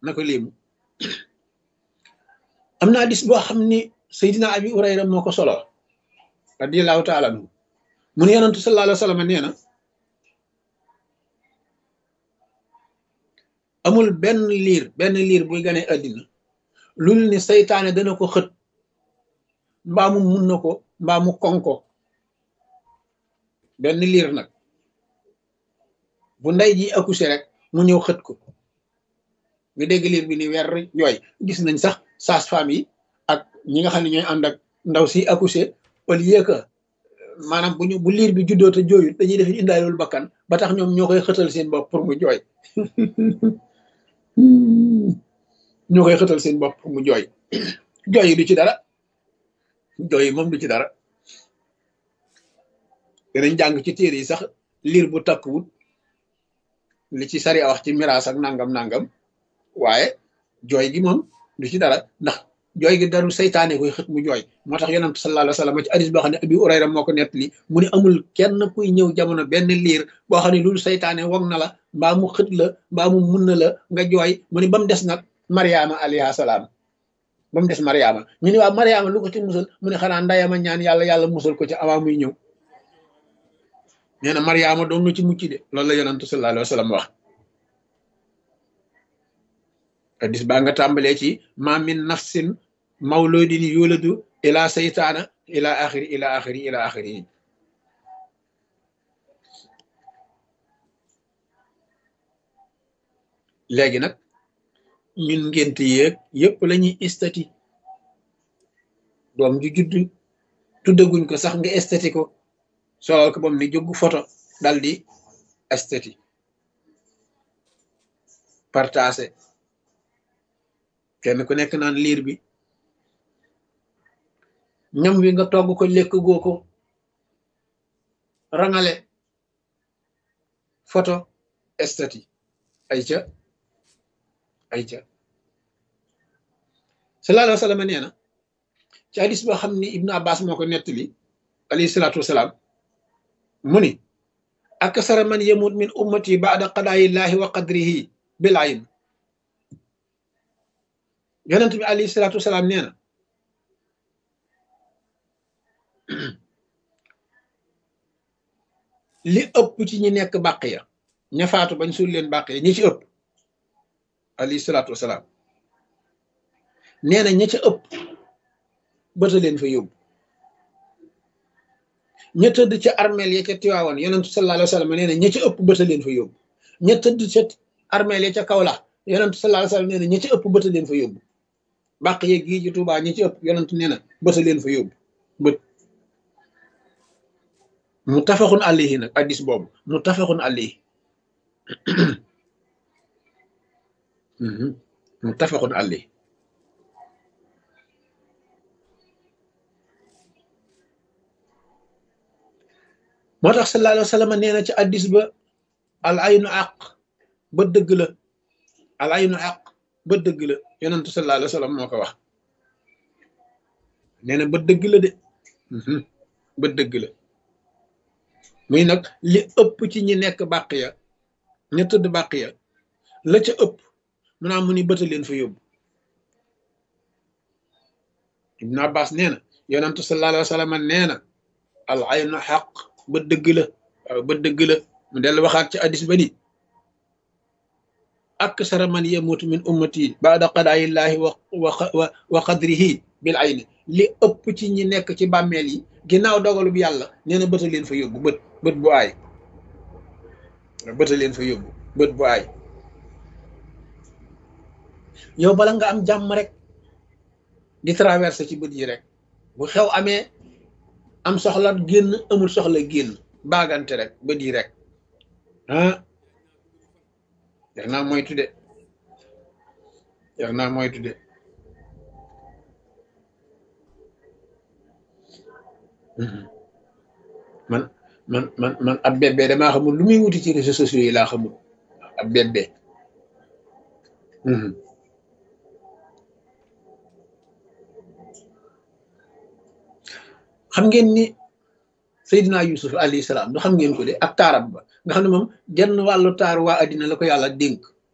na ko léemu am na hadis boo xam ni Seydina Abi Hurayra moo ko solo radiallahu taala anhu mu ne yonantu sallallahu alayhi wa sallam nee na amul benn liir benn liir buy gane àddina lul ni seytaane dana ko xët mbaa mu mun na ko mbaa mu konko benn liir nag bu ndey ji accouché rek mu ñëw xët ko nga dégg liir bi ni weer jooy gis nañ sax sage-femme yi ak ñi nga xam ne ñooy ànd ak ndaw si accouché au lieu que maanaam bu ñu bu liir bi juddoo te jooyut dañuy def indaalul bakkan ba tax ñoom ñoo koy xëtal seen bopp pour mu jooy ñoo koy xëtal seen bopp pour mu jooy jooy yi du ci dara jooy yi moom du ci dara danañ jàng ci téere yi sax liir bu takkuwut li ci sari a wax ci miraas ak nangam nangam waaye jooy gi moom du ci dara ndax jooy gi daru saytaane koy xët mu jooy moo tax yonent sallallahu alayhi wa sallam ci hadis boo xam ne Abi Hurayra moo ko nettali mu ne amul kenn kuy ñëw jamono benn liir boo xam ne loolu saytaane wog na la mbaa mu xët la mbaa mu mun na la nga jooy mu ne ba mu des nag Mariama alayha salaam ba mu des Mariama ñu ne waa Mariama lu ko ci musal mu ne xanaa ndayama ñaan yàlla yàlla musal ko ci avant muy ñëw nee na Mariama doon na ci mucc de loolu la yonent sallallahu alayhi wa sallam wax hadis baa nga tàmbalee ci ma min nafsin mawludin yuladu ila saytaana ila axiri ila axiri ila axiri léegi nag ñun ngént yéeg yépp la ñuy estati doom ju judd tuddaguñ ko sax nga estati ko solal ko bam ni jóg photo dal di estati partagé kenn ku nekk naan liir bi ñam wi nga togg ko lekk goo ko rangale photo estati ay ca ay ca sallallahu alayhi wa sallam nee na ci hadis boo xam ni ibnu abbas moo ko nettali alayhi salaatu wasalaam mu ni aksara man yamut min ummati baada qadaayillahi wa qadrihi bil ayn yonent bi alayhi salaatu wasalaam nee na li ëpp ci ñi nekk bàq ya ña faatu bañ suul leen bàq ya ñi ci ëpp alayhi salaatu wasalaam nee na ña ca ëpp bëta leen fa yóbbu ña tëdd ca armeel ya ca tiwaawan yonentu sallallahu alayhi wa sallam nee na ña ca ëpp bëta leen fa yóbbu ña tëdd ca armeel ya ca kawlax yonentu sallallahu alayhi wa sallam nee na ña ca ëpp bëta leen fa yóbbu bàq yeeg gii ci Tuubaa ñi ci ëpp yonentu nee na bëta leen fa yóbbu bët mu tafaxun alayhi nag addis boobu mu tafaxun alayhi mu tafaxun alayhi moo tax sallallahu alayhi wa sallam nee na ci addis ba al aynu àq ba dëgg la al aynu àq ba dëgg la yonentu sallallahu alayhi wa sallam moo ko wax nee na ba dëgg la de ba dëgg la muy nag li ëpp ci ñi nekk bàq ya ña tëdd bàq ya la ca ëpp mu naa mu ni bëta leen fa yóbbu ibnu abbas nee na yonentu sallallahu alayhi wa sallam nee na al aynu xaq ba dëgg la waaw ba dëgg la mu dellu waxaat ci addis ba ni aksara man yamutu min ummati baada qadaayillahi wa wa wa qadrihi bil ayni li ëpp ci ñi nekk ci bàmmeel yi ginnaaw dogalub yàlla nee na bëta leen fa yóbbu bët bët bu aay bëta leen fa yóbbu bët bu aay yow bala nga am jàmm rek di traversé ci bët yi rek bu xew amee am soxla génn amul soxla génn baagante rek bët yi rek ah yar naa moytu de yar naa moytu de man man man man ab bébé damaa xamul lu muy wuti ci réseaux sociaux yi laa xamul ab bébé xam ngeen ni Seydina Yusuf alayhi salaam du xam ngeen ko de ak taarab ba nga xam ne moom genn wàllu taar waa addina la ko yàlla dénk